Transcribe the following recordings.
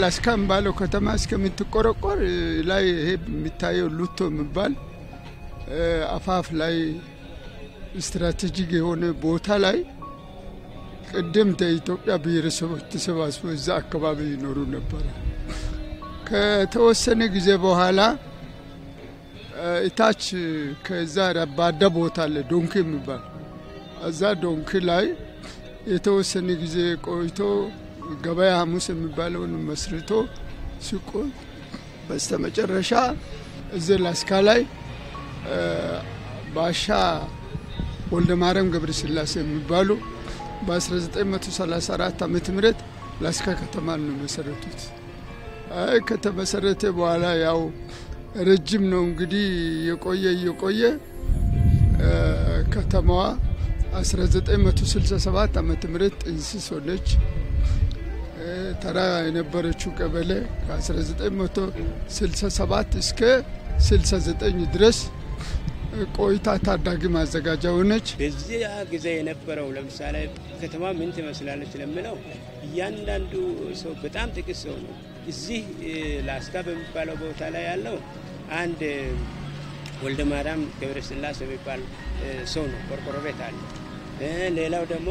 ላስካ የሚባለው ከተማ እስከምትቆረቆር ላይ ይሄ የሚታየው ሉቶ የሚባል አፋፍ ላይ ስትራቴጂክ የሆነ ቦታ ላይ ቀደምት የኢትዮጵያ ብሔረሰቦች ተሰባስበው እዛ አካባቢ ይኖሩ ነበረ። ከተወሰነ ጊዜ በኋላ እታች ከዛ ረባዳ ቦታ አለ ዶንኪ የሚባል እዛ ዶንኪ ላይ የተወሰነ ጊዜ ቆይቶ ገበያ ሐሙስ የሚባለውን መስርቶ ሲቆይ በስተመጨረሻ እዚህ ላስካ ላይ ባሻ ወልደ ማርያም ገብረ ስላሴ የሚባሉ በ1934 ዓመተ ምህረት ላስካ ከተማ ነው መሰረቱት። አይ ከተመሰረተ በኋላ ያው ረጅም ነው እንግዲህ የቆየ እየቆየ ከተማዋ 1967 ዓመተ ምህረት ጥንስስ ሆነች። ተራ የነበረችው ቀበሌ ከ1967 እስከ 69 ድረስ ቆይታ ታዳጊ ማዘጋጃ ሆነች። በዚያ ጊዜ የነበረው ለምሳሌ ከተማ ምን ትመስላለች ለምለው እያንዳንዱ ሰው በጣም ጥቂት ሰው ነው። እዚህ ላስካ በሚባለው ቦታ ላይ ያለው አንድ ወልደ ማርያም ገብረ ስላሴ የሚባል ሰው ነው። ቆርቆሮ ቤት አለ። ሌላው ደግሞ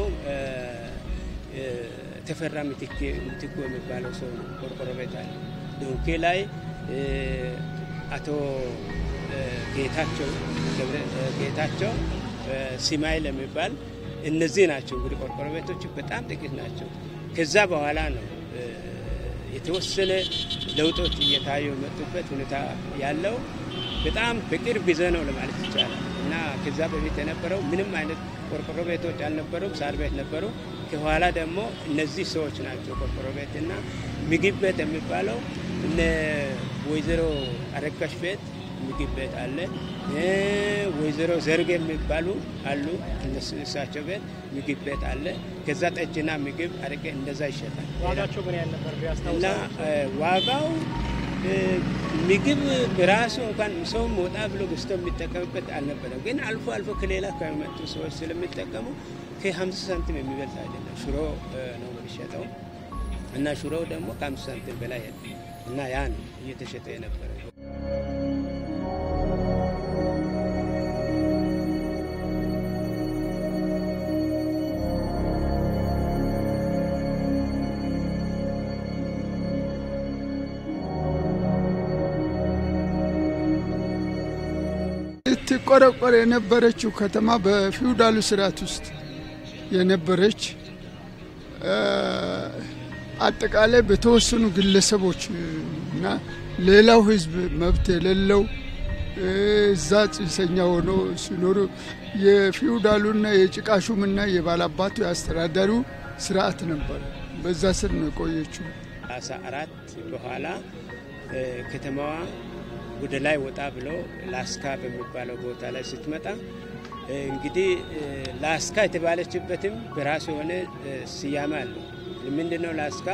ተፈራ ምትኩ የሚባለው ሰው ነው። ቆርቆሮ ቤት አለ። ዶንኬ ላይ አቶ ጌታቸው ጌታቸው ሲማይል የሚባል እነዚህ ናቸው። እንግዲህ ቆርቆሮ ቤቶች በጣም ጥቂት ናቸው። ከዛ በኋላ ነው የተወሰነ ለውጦች እየታዩ የመጡበት ሁኔታ ያለው በጣም በቅርብ ጊዜ ነው ለማለት ይቻላል። እና ከዛ በፊት የነበረው ምንም አይነት ቆርቆሮ ቤቶች አልነበሩም፣ ሳር ቤት ነበሩ። ከኋላ ደግሞ እነዚህ ሰዎች ናቸው ቆርቆሮ ቤት እና ምግብ ቤት የሚባለው እነ ወይዘሮ አረጋሽ ቤት ምግብ ቤት አለ። ወይዘሮ ዘርግ የሚባሉ አሉ። እሳቸው ቤት ምግብ ቤት አለ። ከዛ ጠጅና ምግብ አረቄ እንደዛ ይሸጣል። ዋጋቸው ምን ያህል ነበር እና ዋጋው ምግብ በራሱ እንኳን ሰው ወጣ ብሎ ገዝቶ የሚጠቀምበት አልነበረም። ግን አልፎ አልፎ ከሌላ ከመጡ ሰዎች ስለሚጠቀሙ ከ50 ሳንቲም የሚበልጥ አይደለም። ሽሮ ነው የሚሸጠው እና ሽሮው ደግሞ ከ50 ሳንቲም በላይ እና ያ ነው እየተሸጠ የነበረ ስትቆረቆር የነበረችው ከተማ በፊውዳሉ ስርዓት ውስጥ የነበረች አጠቃላይ በተወሰኑ ግለሰቦች እና ሌላው ሕዝብ መብት የሌለው እዛ ጽንሰኛ ሆኖ ሲኖሩ የፊውዳሉና የጭቃ ሹምና የባላባቱ የአስተዳዳሪው ስርዓት ነበር። በዛ ስር ነው የቆየችው። አስራ አራት በኋላ ከተማዋ ወደ ላይ ወጣ ብሎ ላስካ በሚባለው ቦታ ላይ ስትመጣ እንግዲህ ላስካ የተባለችበትም በራሱ የሆነ ስያሜ አለው። ምንድነው? ላስካ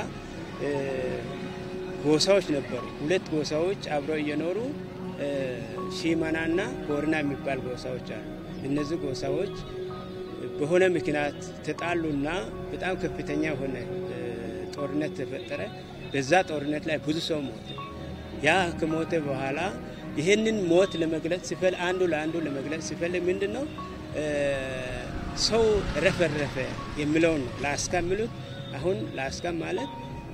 ጎሳዎች ነበሩ። ሁለት ጎሳዎች አብረው እየኖሩ ሺመናና ቦርና የሚባል ጎሳዎች አሉ። እነዚህ ጎሳዎች በሆነ ምክንያት ተጣሉና በጣም ከፍተኛ የሆነ ጦርነት ተፈጠረ። በዛ ጦርነት ላይ ብዙ ሰው ሞተ። ያ ከሞተ በኋላ ይህንን ሞት ለመግለጽ ሲፈል አንዱ ለአንዱ ለመግለጽ ሲፈልግ ምንድን ነው ሰው ረፈረፈ የሚለውን ነው ላስካ የሚሉት። አሁን ላስካ ማለት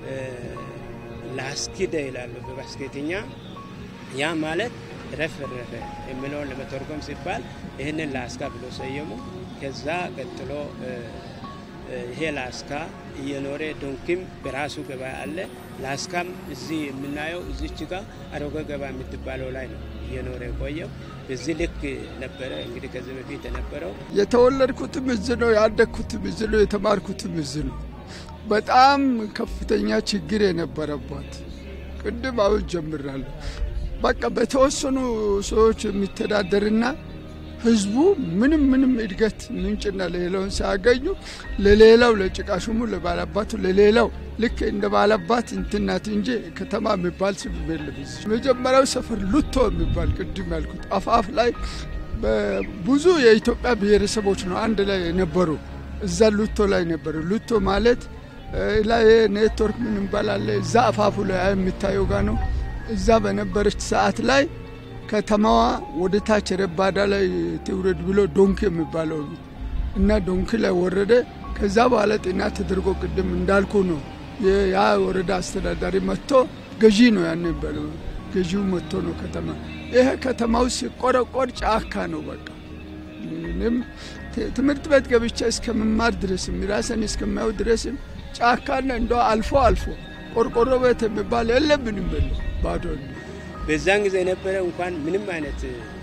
ላስኪደ ይላሉ በባስኬትኛ። ያ ማለት ረፈረፈ የሚለውን ለመተርጎም ሲባል ይህንን ላስካ ብሎ ሰየሙ። ከዛ ቀጥሎ ይሄ ላስካ እየኖረ ዶንኪም በራሱ ገበያ አለ። ላስካም እዚህ የምናየው እዚች ጋ አሮጌ ገበያ የምትባለው ላይ ነው እየኖረ የቆየው። በዚህ ልክ ነበረ እንግዲህ ከዚህ በፊት የነበረው። የተወለድኩትም እዚህ ነው፣ ያደግኩትም እዚህ ነው፣ የተማርኩትም እዚህ ነው። በጣም ከፍተኛ ችግር የነበረባት ቅድም አሁን ጀምራለሁ። በቃ በተወሰኑ ሰዎች የሚተዳደርና ህዝቡ ምንም ምንም እድገት ምንጭና ሌላውን ሲያገኙ ለሌላው ለጭቃሹሙ ለባላባቱ ለሌላው ልክ እንደ ባላባት እንትናት እንጂ ከተማ የሚባል ስም የለም። መጀመሪያው ሰፈር ሉቶ የሚባል ቅድም ያልኩት አፋፍ ላይ ብዙ የኢትዮጵያ ብሔረሰቦች ነው አንድ ላይ የነበሩ እዛ ሉቶ ላይ ነበሩ። ሉቶ ማለት ላይ ኔትወርክ ምን ይባላል እዛ አፋፉ ላይ የሚታየው ጋ ነው። እዛ በነበረች ሰዓት ላይ ከተማዋ ወደ ታች ረባዳ ላይ ትውረድ ብሎ ዶንኪ የሚባለው ነው እና ዶንኪ ላይ ወረደ። ከዛ በኋላ ጤና ተደርጎ ቅድም እንዳልኩ ነው ያ ወረዳ አስተዳዳሪ መጥቶ ገዢ ነው ያን በለው ገዢው መጥቶ ነው ከተማ ይሄ ከተማው ሲቆረቆር ጫካ ነው በቃ ምንም ትምህርት ቤት ገብቼ እስከምማር ድረስም ራሰን እስከማየው ድረስም ጫካና እንደ አልፎ አልፎ ቆርቆሮ ቤት የሚባል የለብንም በለ ባዶ በዛን ጊዜ የነበረ እንኳን ምንም አይነት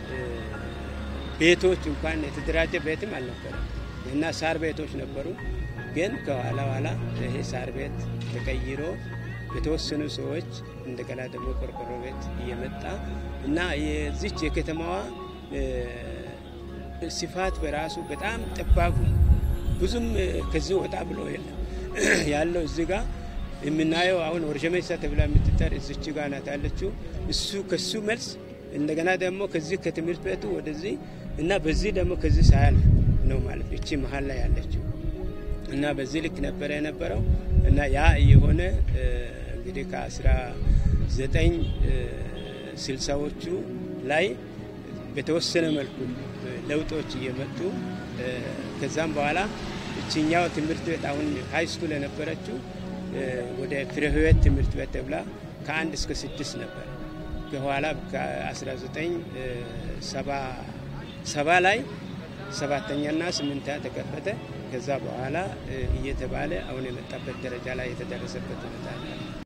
ቤቶች እንኳን የተደራጀ ቤትም አልነበረም እና ሳር ቤቶች ነበሩ። ግን ከኋላ ኋላ ይሄ ሳር ቤት ተቀይሮ የተወሰኑ ሰዎች እንደገና ደግሞ ቆርቆሮ ቤት እየመጣ እና የዚች የከተማዋ ስፋት በራሱ በጣም ጠባቡ ብዙም ከዚህ ወጣ ብሎ የለም ያለው እዚህ ጋር የምናየው አሁን ወርሸመሳ ተብላ የምትጠር እዚች ጋ ናት ያለችው። እሱ ከሱ መልስ እንደገና ደግሞ ከዚህ ከትምህርት ቤቱ ወደዚህ እና በዚህ ደግሞ ከዚህ ሳያልፍ ነው ማለት እቺ መሀል ላይ ያለችው እና በዚህ ልክ ነበረ የነበረው እና ያ የሆነ እንግዲህ ከአስራ ዘጠኝ ስልሳዎቹ ላይ በተወሰነ መልኩ ለውጦች እየመጡ ከዛም በኋላ እችኛው ትምህርት ቤት አሁን ሀይ ስኩል የነበረችው ወደ ፍሬ ህይወት ትምህርት ቤት ተብላ ከአንድ እስከ ስድስት ነበር። በኋላ ከ1970 ላይ ሰባተኛና ስምንተኛ ተከፈተ። ከዛ በኋላ እየተባለ አሁን የመጣበት ደረጃ ላይ የተደረሰበት ሁኔታ አለ።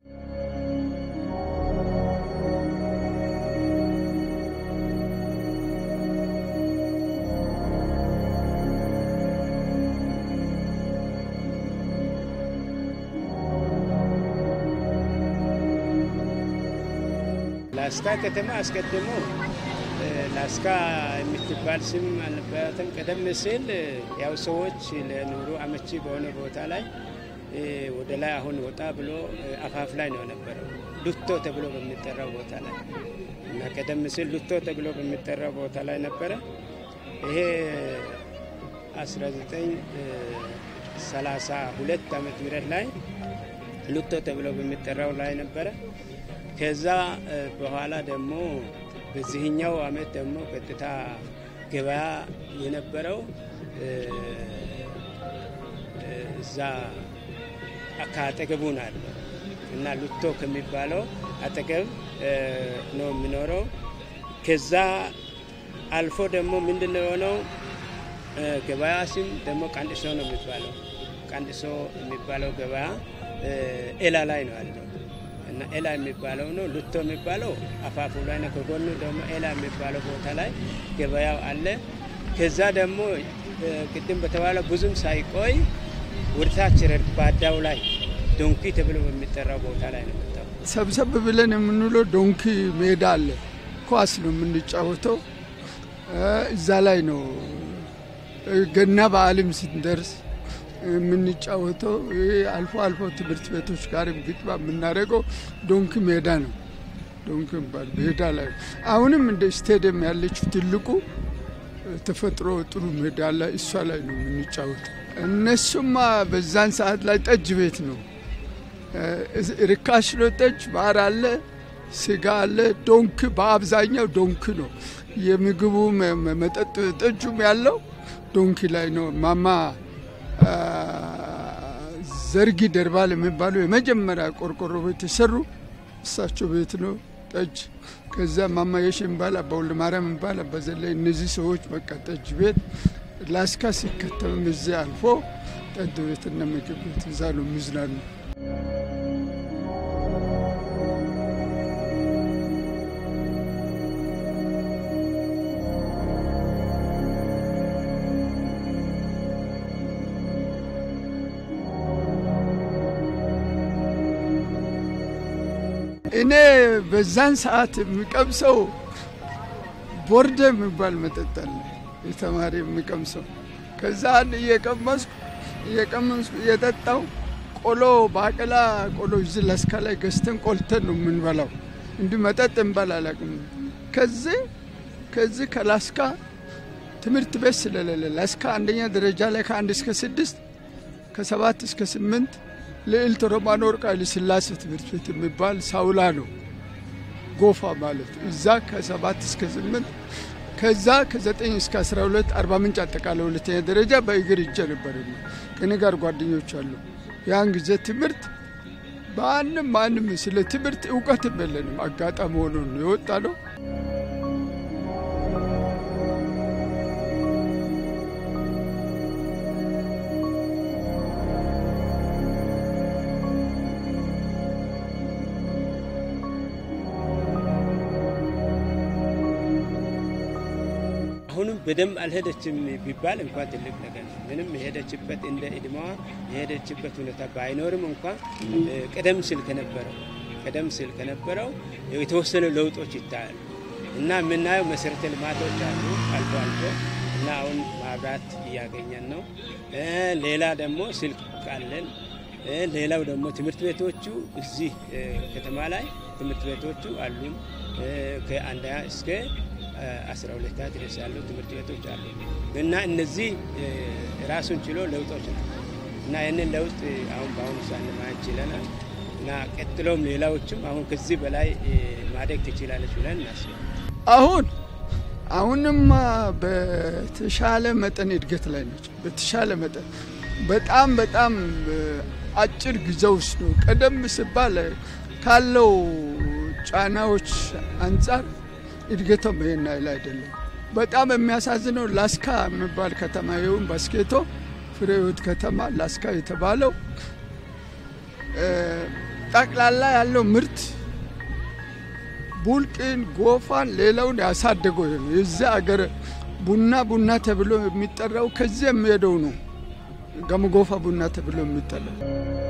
ላስካ ከተማ አስቀድሞ ላስካ የምትባል ስም አልነበራትም። ቀደም ሲል ያው ሰዎች ለኑሮ አመቺ በሆነ ቦታ ላይ ወደ ላይ አሁን ወጣ ብሎ አፋፍ ላይ ነው የነበረው ሉቶ ተብሎ በሚጠራው ቦታ ላይ እና ቀደም ሲል ሉቶ ተብሎ በሚጠራው ቦታ ላይ ነበረ። ይሄ 1932 ዓመተ ምህረት ላይ ሉቶ ተብሎ በሚጠራው ላይ ነበረ። ከዛ በኋላ ደግሞ በዚህኛው አመት ደግሞ ቀጥታ ገበያ የነበረው እዛ ከአጠገቡ ናለ እና ሉቶ ከሚባለው አጠገብ ነው የሚኖረው። ከዛ አልፎ ደግሞ ምንድን ነው የሆነው? ገበያ ስም ደግሞ ቀንድሶ ነው የሚባለው። ቀንድሶ የሚባለው ገበያ ኤላ ላይ ነው ያለው እና ኤላ የሚባለው ነው። ሉቶ የሚባለው አፋፉ ላይ ነው። ከጎኑ ደግሞ ኤላ የሚባለው ቦታ ላይ ገበያው አለ። ከዛ ደግሞ ቅድም በተባለው ብዙም ሳይቆይ ወደታች ረባዳው ላይ ዶንኪ ተብሎ በሚጠራው ቦታ ላይ ነው መጣው። ሰብሰብ ብለን የምንውለው ዶንኪ ሜዳ አለ። ኳስ ነው የምንጫወተው። እዛ ላይ ነው ገና በዓልም ስንደርስ የምንጫወተው አልፎ አልፎ ትምህርት ቤቶች ጋር ግጥባ የምናደርገው ዶንኪ ሜዳ ነው። ዶንኪ ባል ሜዳ ላይ አሁንም እንደ ስቴዲየም ያለችው ትልቁ ተፈጥሮ ጥሩ ሜዳ ላይ እሷ ላይ ነው የምንጫወተው። እነሱማ በዛን ሰዓት ላይ ጠጅ ቤት ነው ርካሽ ነው። ጠጅ ማር አለ፣ ስጋ አለ። ዶንክ በአብዛኛው ዶንክ ነው የምግቡ መጠጥ ጠጁም ያለው ዶንኪ ላይ ነው። ማማ ዘርጊ ደርባል የሚባሉ የመጀመሪያ ቆርቆሮ ቤት የሰሩ እሳቸው ቤት ነው ጠጅ። ከዛ ማማ የሽ የሚባል አባ ወልደ ማርያም የሚባል አባ ዘለይ፣ እነዚህ ሰዎች በቃ ጠጅ ቤት ላስካ ሲከተምም እዚያ አልፎ ጠጅ ቤትና ምግብ ቤት እዛ ነው የሚዝናኑ። እኔ በዛን ሰዓት የሚቀምሰው ቦርደ የሚባል መጠጥ አለ፣ የተማሪ የሚቀምሰው። ከዛ አንድ እየቀመስኩ እየቀመስኩ እየጠጣው ቆሎ ባቄላ ቆሎ እዚህ ለስካ ላይ ገዝተን ቆልተን ነው የምንበላው። እንዲህ መጠጥ እንበላ አላውቅም። ከዚህ ከዚህ ከላስካ ትምህርት ቤት ስለሌለ ላስካ አንደኛ ደረጃ ላይ ከአንድ እስከ ስድስት ከሰባት እስከ ስምንት ልዕልት ሮማን ወርቅ ኃይለ ሥላሴ ትምህርት ቤት የሚባል ሳውላ ነው ጎፋ ማለት እዛ ከሰባት እስከ ስምንት ከዛ ከዘጠኝ እስከ አስራ ሁለት አርባ ምንጭ አጠቃላይ ሁለተኛ ደረጃ በእግር ይጀ ነበር። ከኔ ጋር ጓደኞች አሉ። ያን ጊዜ ትምህርት ማንም ማንም ስለ ትምህርት እውቀትም የለንም። አጋጣሚ ሆኖ ነው የወጣ ነው። አሁንም በደንብ አልሄደችም ቢባል እንኳን ትልቅ ነገር ነው። ምንም የሄደችበት እንደ እድሜዋ የሄደችበት ሁኔታ ባይኖርም እንኳን ቀደም ሲል ከነበረው ቀደም ሲል ከነበረው የተወሰኑ ለውጦች ይታያሉ እና የምናየው መሰረተ ልማቶች አሉ አልፎ አልፎ እና አሁን ማብራት እያገኘን ነው። ሌላ ደግሞ ስልክ አለን። ሌላው ደግሞ ትምህርት ቤቶቹ እዚህ ከተማ ላይ ትምህርት ቤቶቹ አሉን ከአንደኛ እስከ አስራ ሁለት ድረስ ያሉ ትምህርት ቤቶች አሉ እና እነዚህ ራሱን ችሎ ለውጦች ነው እና ይህንን ለውጥ አሁን በአሁኑ ሰዓት ማየት ችለናል እና ቀጥሎም ሌላዎችም አሁን ከዚህ በላይ ማደግ ትችላለች ብለን እናስባለን። አሁን አሁንማ በተሻለ መጠን እድገት ላይ ነች። በተሻለ መጠን በጣም በጣም አጭር ጊዜ ውስጥ ነው። ቀደም ሲባል ካለው ጫናዎች አንጻር እድገቷም ይሄን ያህል አይደለም። በጣም የሚያሳዝነው ላስካ የሚባል ከተማ ይሁን ባስኬቶ ፍሬ ሕይወት ከተማ ላስካ የተባለው ጠቅላላ ያለው ምርት ቡልቅን፣ ጎፋን፣ ሌላውን ያሳደገው ነው። የዚህ አገር ቡና ቡና ተብሎ የሚጠራው ከዚህ የሚሄደው ነው። ገመጎፋ ቡና ተብሎ የሚጠራው